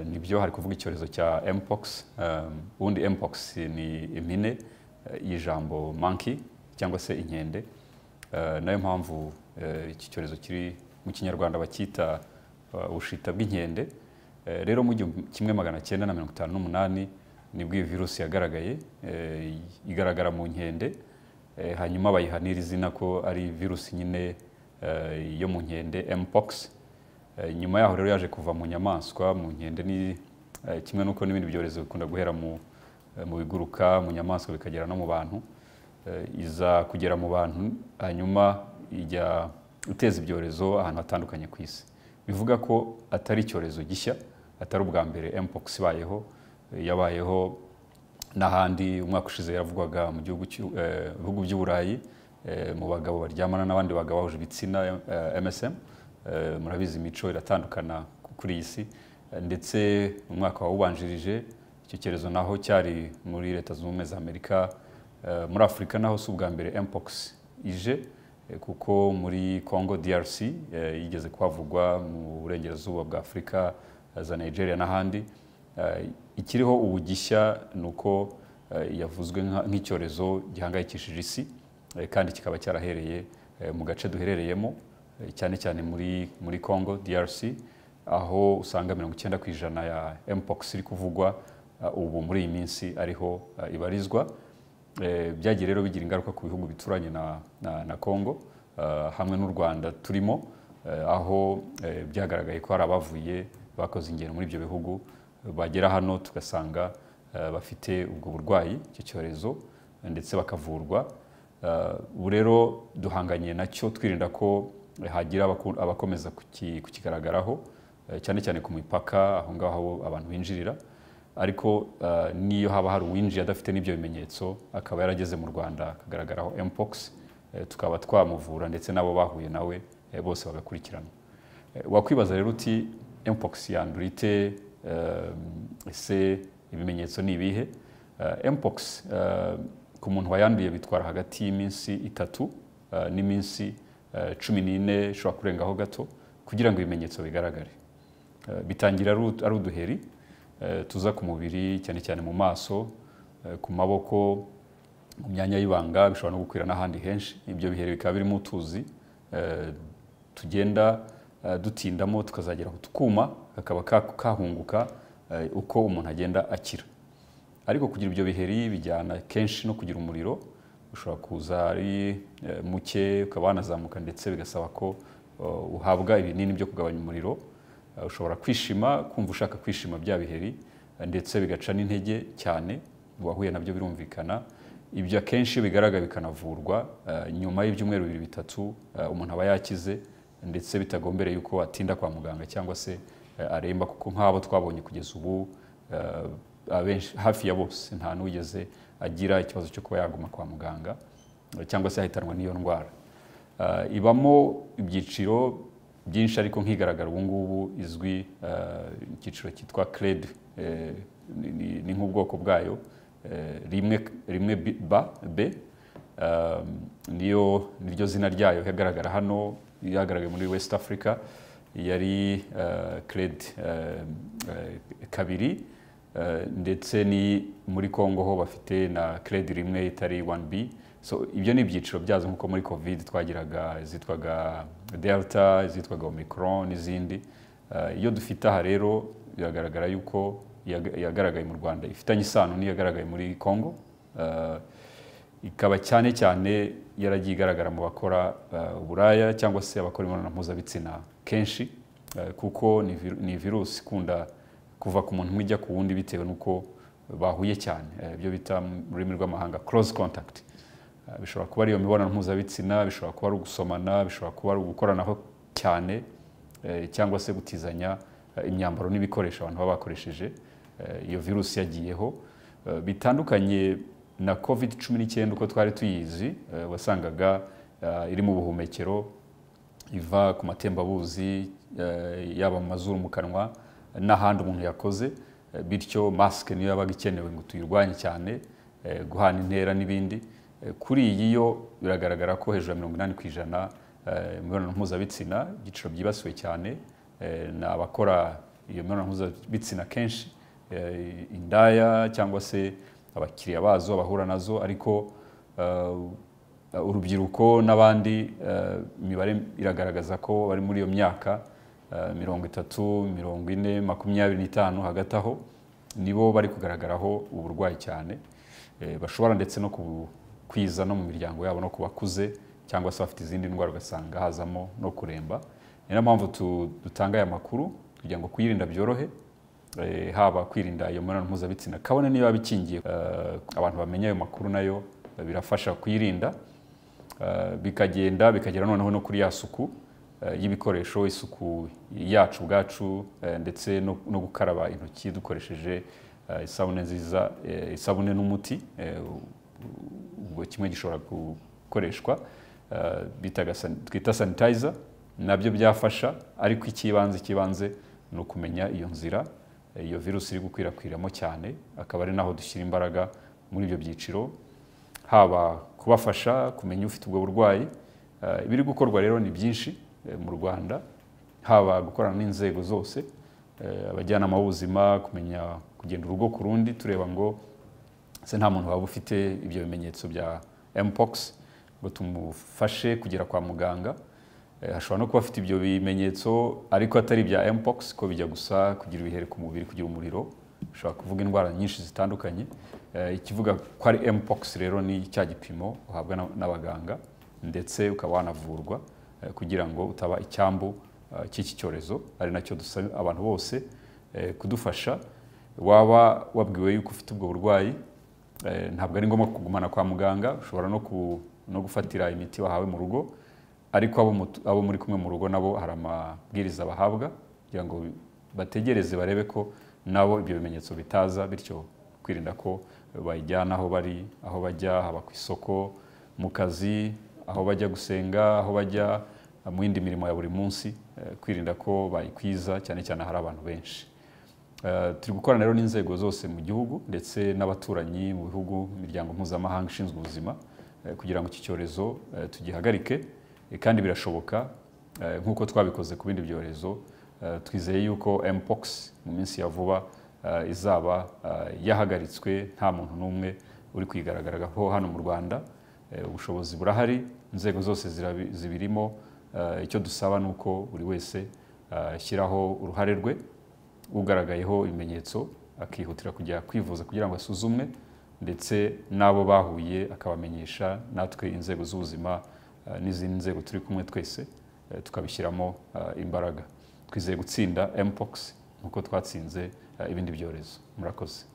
ni byo hari kuvuga icyorezo cya mpox ubundi mpox ni impine y'ijambo monkey cyangwa se inkende nayo mpamvu iki cyorezo kiri mu kinyarwanda bacyita ubushita bw'inkende rero mu gihumbi kimwe magana cyenda na mirongo itanu n'umunani nibwo iyi virusi yagaragaye igaragara mu nkende hanyuma bayiha n'iri zina ko ari virusi nyine yo mu nkende mpox nyuma yaho rero yaje kuva mu nyamaswa mu nkende ni kimwe n'uko n'ibindi byorezo bikunda guhera mu biguruka mu nyamaswa bikagera no mu bantu iza kugera mu bantu hanyuma ijya guteza ibyorezo ahantu hatandukanye ku isi bivuga ko atari icyorezo gishya atari ubwa mbere mpox ibayeho yabayeho n'ahandi umwaka ushize yaravugwaga mu bihugu by'uburayi mu bagabo baryamana n'abandi bagabo bahuje ibitsina msm murabizi imico iratandukana kuri iyi si ndetse mu mwaka wawubanjirije icyo cyorezo naho cyari muri leta zunze ubumwe za amerika muri afurika naho si ubwa mbere mpox ije kuko muri congo drc yigeze kuhavugwa mu burengerazuba bwa afurika za nigeria n'ahandi ikiriho ubu gishya ni uko yavuzwe nk'icyorezo gihangayikishije isi kandi kikaba cyarahereye mu gace duherereyemo cyane cyane muri muri congo drc aho usanga mirongo icyenda ku ijana ya mpox iri kuvugwa ubu muri iyi minsi ariho ibarizwa byagiye rero bigira ingaruka ku bihugu bituranye na congo hamwe n'u rwanda turimo aho byagaragaye ko hari abavuye bakoze ingendo muri ibyo bihugu bagera hano tugasanga bafite ubwo burwayi icyo cyorezo ndetse bakavurwa ubu rero duhanganye nacyo twirinda ko hagira abakomeza kukigaragaraho cyane cyane ku mipaka aho ngaho abantu binjirira ariko n'iyo haba hari uwinjiye adafite n'ibyo bimenyetso akaba yarageze mu rwanda akagaragaraho mpox tukaba twamuvura ndetse n'abo bahuye nawe bose bagakurikirana wakwibaza rero uti mpox yandura ite ese ibimenyetso ni ibihe mpox ku muntu wayanduye bitwara hagati y'iminsi itatu n'iminsi cumi n'ine ishobora kurengaho gato kugira ngo ibimenyetso bigaragare bitangira ari uduheri tuza ku mubiri cyane cyane mu maso ku maboko mu myanya y'ibanga bishobora no gukwira n'ahandi henshi ibyo biheri bikaba birimo utuzi tugenda dutindamo tukazagera ku tukuma kakaba kahunguka uko umuntu agenda akira ariko kugira ibyo biheri bijyana kenshi no kugira umuriro ushobora kuza ari muke ukaba wanazamuka ndetse bigasaba ko uhabwa ibinini byo kugabanya umuriro ushobora kwishima kumva ushaka kwishima bya biheri ndetse bigaca n'intege cyane uwahuye nabyo birumvikana ibyo akenshi iyo bigaragara bikanavurwa nyuma y'ibyumweru bibiri bitatu umuntu aba yakize ndetse bitagombereye yuko atinda kwa muganga cyangwa se aremba kuko nk'abo twabonye kugeza ubu hafi ya bose nta n'uwigeze agira ikibazo cyo kuba yaguma kwa muganga cyangwa se yahitanwa n'iyo ndwara ibamo ibyiciro byinshi ariko nk'igaragara ubu ngubu izwi icyiciro cyitwa crede ni nk'ubwoko bwayo rimwe rimwe b niyo niryo zina ryayo yagaragara hano yagaragaye muri west africa yari crede kabiri ndetse ni muri congo ho bafite na credi rimwe itari 1b so ibyo ni ibyiciro byazo nk'uko muri covid twagiraga izitwaga delta izitwaga omicron n'izindi iyo dufite aha rero biragaragara yuko yagaragaye mu rwanda ifitanye isano n'iyo yagaragaye muri congo ikaba cyane cyane yaragiye igaragara mu bakora uburaya cyangwa se abakora imibonano mpuzabitsina kenshi kuko ni virusi ikunda kuva ku muntu umwe ijya ku wundi bitewe n'uko bahuye cyane ibyo bita mu rurimi rw'amahanga close contact bishobora kuba ari iyo mibonano mpuzabitsina bishobora kuba ari ugusomana bishobora kuba ari ugukoranaho cyane cyangwa se gutizanya imyambaro n'ibikoresho abantu baba bakoresheje iyo virusi yagiyeho bitandukanye na covid cumi n'icyenda uko twari tuyizi wasangaga iri mu buhumekero iva ku matembabuzi yaba mu mazuru mu kanwa n'ahandi umuntu yakoze bityo masike niyo yabaga ikenewe ngo tuyirwanye cyane guhana intera n'ibindi kuri iyi yo biragaragara ko hejuru ya mirongo inani ku ijana imibonano mpuzabitsina ibyiciro byibasiwe cyane ni abakora iyo mibonano mpuzabitsina kenshi eh, indaya cyangwa se abakiriya bazo bahura nazo ariko eh, urubyiruko n'abandi eh, imibare iragaragaza ko bari muri iyo myaka eh, mirongo itatu mirongo ine makumyabiri n'itanu hagati aho nibo bari kugaragaraho uburwayi cyane Eh, bashobora ndetse no kwiza no mu miryango yabo no ku bakuze cyangwa se bafite izindi ndwara ugasanga hazamo no kuremba ni nayo mpamvu tu- dutanga aya makuru kugira ngo kuyirinda byorohe eh, haba kwirinda iyo mibonano mpuzabitsina kabone niyo yaba ikingiye eh, abantu bamenya ayo makuru nayo eh, birafasha kuyirinda Eh, bikagenda bikagera noneho no kuri ya suku eh, y'ibikoresho isuku yacu ubwacu eh, ndetse no no gukaraba intoki dukoresheje eh, isabune nziza eh, isabune n'umuti eh, ubwo kimwe gishobora gukoreshwa eh, bitaga san- twita sanitizer nabyo byafasha ariko icy'ibanze icy'ibanze ni ukumenya iyo nzira eh, iyo virusi iri gukwirakwiramo cyane akaba ari naho dushyira imbaraga muri ibyo byiciro haba kubafasha kumenya ufite ubwo burwayi Eh, ibiri gukorwa rero ni byinshi eh, mu rwanda haba gukorana n'inzego zose eh, abajyanama b'ubuzima kumenya kugenda urugo ku rundi tureba ngo se nta muntu waba ufite ibyo bimenyetso bya mpox ngo tumufashe kugera kwa muganga Eh, ashobora no kuba afite ibyo bimenyetso ariko atari ibya mpox ko bijya gusa kugira ibihere ku mubiri kugira umuriro ushobora kuvuga indwara nyinshi zitandukanye Eh, ikivuga ko ari mpox rero ni cya gipimo uhabwa na- n'abaganga ndetse ukaba wanavurwa eh, kugira ngo utaba icyambu eh, cy'iki cyorezo ari nacyo dusaba abantu bose eh, kudufasha waba wabwiwe yuko ufite ubwo burwayi eh, ntabwo ari ngombwa kugumana kwa muganga ushobora no, ku, no gufatira imiti wahawe mu rugo ariko abo, mutu- abo muri kumwe mu rugo nabo hari amabwiriza bahabwa kugira ngo bategereze barebe ko nabo ibyo bimenyetso bitaza bityo kwirinda ko bayijyana aho bari aho bajya haba ku isoko mu kazi aho bajya gusenga aho bajya mu yindi mirimo ya buri munsi eh, kwirinda ko bayikwiza cyane cyane hari abantu benshi Eh, turi gukorana rero n'inzego zose mu gihugu ndetse n'abaturanyi mu bihugu imiryango mpuzamahanga ishinzwe ubuzima eh, kugira ngo iki cyorezo eh, tugihagarike Eh, kandi birashoboka eh, nk'uko twabikoze ku bindi byorezo eh, twizeye yuko mpox mu minsi ya vuba eh, izaba eh, yahagaritswe nta muntu n'umwe uri kwigaragaraho hano mu rwanda Eh, ubushobozi burahari inzego zose zirabi- zibirimo Eh, icyo dusaba ni uko buri wese eh, ashyiraho uruhare rwe ugaragayeho ibimenyetso akihutira kujya kwivuza kugira ngo asuzumwe ndetse n'abo bahuye akabamenyesha natwe inzego z'ubuzima eh, n'izindi nzego turi kumwe twese eh, tukabishyiramo eh, imbaraga twizeye gutsinda mpox nk'uko twatsinze eh, ibindi byorezo murakoze